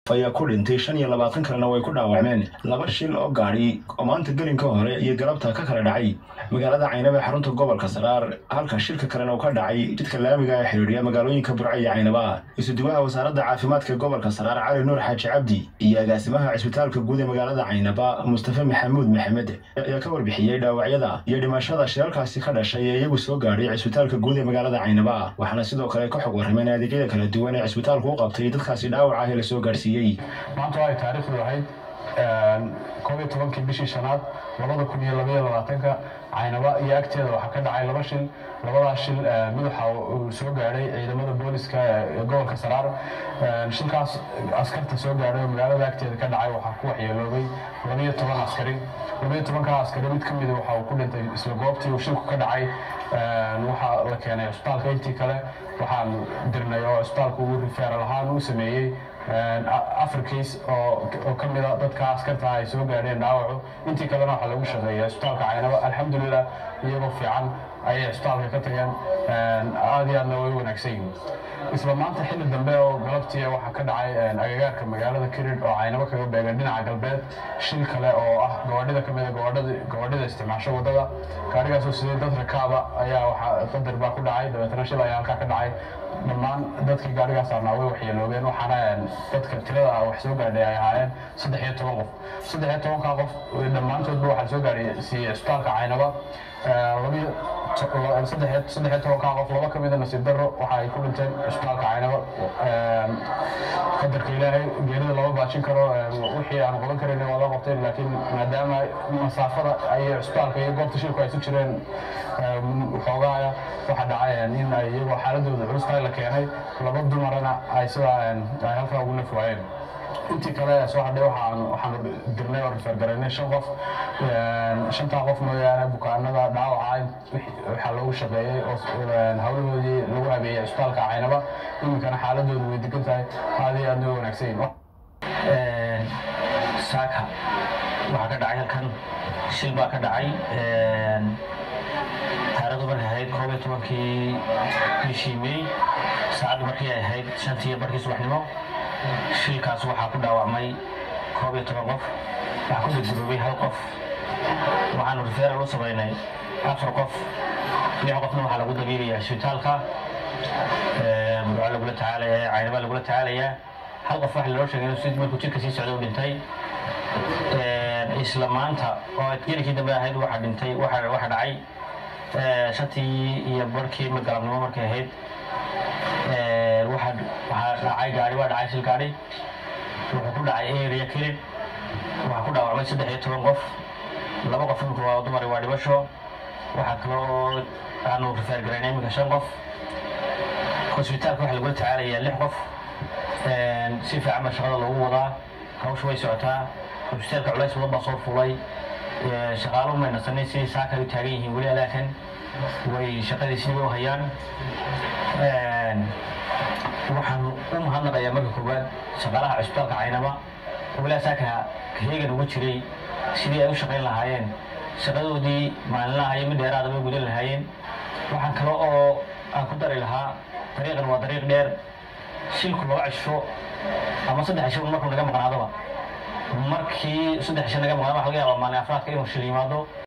ayaa ku dhintay shan iyo labaatan kalena way ku dhaawacmeen laba shil oo gaadhi oo maanta gelinka hore iyo galabta ka kala dhacay magaalada caynaba ee xarunta gobolka saraar halka shilka kalena uu ka dhacay jidka laamiga ee xidhiidhiya magaalooyinka burco iyo caynaba isuduwaha wasaaradda caafimaadka gobolka saraar cali nuur xaaji cabdi iyo agaasimaha cisbitaalka guud ee magaalada caynaba mustafa maxamuud maxamed ayaa ka warbixiyey dhaawacyada iyo dhimashada shilalkaasi ka dhashay ee iyagu soo gaadhay cisbitaalka guud ee magaalada caynaba waxaana sidoo kale ka xog warrameen adeegyada kala duwan ee cisbitaalku u qabtay dadkaasi dhaawaca ah ee lasoo gaadhsiiyey maanta waa ay taariikhdu ahayd koob iyo tobankii bishii shanaad labada kun iyo labaiyo labaatanka caynaba iyo agteeda waxaa ka dhacay laba shil labadaas shil mid waxa uu soo gaadhay ciidamada booliska ee gobolka saraar shilkaas askarta soo gaadhay oo magaalada agteeda ka dhacay waxaa ku waxyeeloobay labaiyo toban askari labaiyo tobankaa askari mid ka mida waxa uu ku dhintay isla goobtii uu shilku ka dhacay waxaa la keenay cisbitaalka intii kale waxaan dirnay oo cisbitaalku uu rifeeral ahaan u sameeyey afar case oo ka mida dadka askarta ay soo gaadheen dhaawacu intii kalena waxaa lagu shaqeeya cisbitaalka caynaba alxamdulilah iyagoo fiican ayay cisbitaalka ka tageen aad iyo aadna way wanaagsan yihiin isla maanta xilli dambe oo galabtii waxaa ka dhacay agagaarka magaalada kirid oo caynabo kaga beegan dhinaca galbeed shil kale oo ah gabadhida ka mida gabadhida isticmaasho waddada gaadhigaasoo sidee dad rakaaba ayaa waxaa qadar baa ku dhacay dabeetana shil ayaa halkaa ka dhacay dhammaan dadkii gaadhigaas arnaa way waxyeeloobeen waxaana dadka tirada wax soo gaadhay ay ahaayeen saddex iyo toban qof saddex iyo tobankaa qof dhammaantoodba waxaa soo gaadhay siiyey cisbitaalka caynaba saddex iyo tobankaa qof laba ka mida nasiib darro waxa ay ku dhinteen cisbitaalka caynaba qadarka ilaahay geerida lama baajin karo wixii aan qaban karin waa loo qabtay laakiin maadaama masaafada ay cisbitaalka iyo goobta shilku ay su jireen xoogaaya waxaa dhacay in ay iyagoo xaaladooda culustahay la keenay laba dumarana ay sidaa ay halkaa ugu naf waayeen intii kale soo hadhay waxaan waxaan dirnay oo rifergaraynay shan qof shantaa qof mooyaane bukaanada dhaawaca waxaa loogu shaqeeyey oo hawlahoodii lagu habeeyey cisbitaalka caynaba iminkana xaaladoodu way degan tahay aad iyo aadna way wanaagsan yihin saaka waxaa ka dhacay halkan shil baa ka dhacay taarikhdu markay ahayd koob iyo tobankii bishii may saacaddu markii ay ahayd shantii iyo barkii subaxnimo shilkaas waxaa ku dhaawacmay koob iyo toban qof waxaa ku gudguroobay hal qof waxaanu rifeeral u samaynay afar qof lix qofna waxaa lagu dabiilayaa isbitaalka murco lagula tacaalaya caynaba lagula tacaalayaa hal qof waxa loo sheegay si markuu jidka sii socda u dhintay isla maanta oo gelikii dambe ahayd waxaa dhintay waxa dhacay shantii iyo barkii galabnimo markay ahayd waxaa dhacay gaari waa dhacay shil gaari wuxuu ku dhacay area kilid waxaa ku dhaawacmay saddex iyo toban qof laba qof imika waa dumar waa dhibasho waxaa kaloo aanu rifeer garaynay iminka shan qof hosbitaalka waxaa lagula tacaalayaa lix qof si fiican baa shaqada loogu wadaa hawsha way socotaa hosbitaalka culays badan baa soo fulay shaqaalo may nasanay sidii saaka ay u taagan yihiin weli alaakan way shaqadii sidii u hayaan waxaan u mahadnaqayaa marka koowaad shaqaalaha cisbitaalka caynaba walaa saaka heegan ugu jiray sidii ay u shaqayn lahaayeen shaqadoodii maalinlaha iyo mid dheeraada bay gudan lahaayeen waxaan kale oo aan ku dari lahaa dariiqan waa dariiq dheer shilku laba cisho ama saddex cisho markuu naga maqnaadaba markii saddex cisho naga maqnaado waxa laga yaabaa maalin afraadka inuu shil yimaado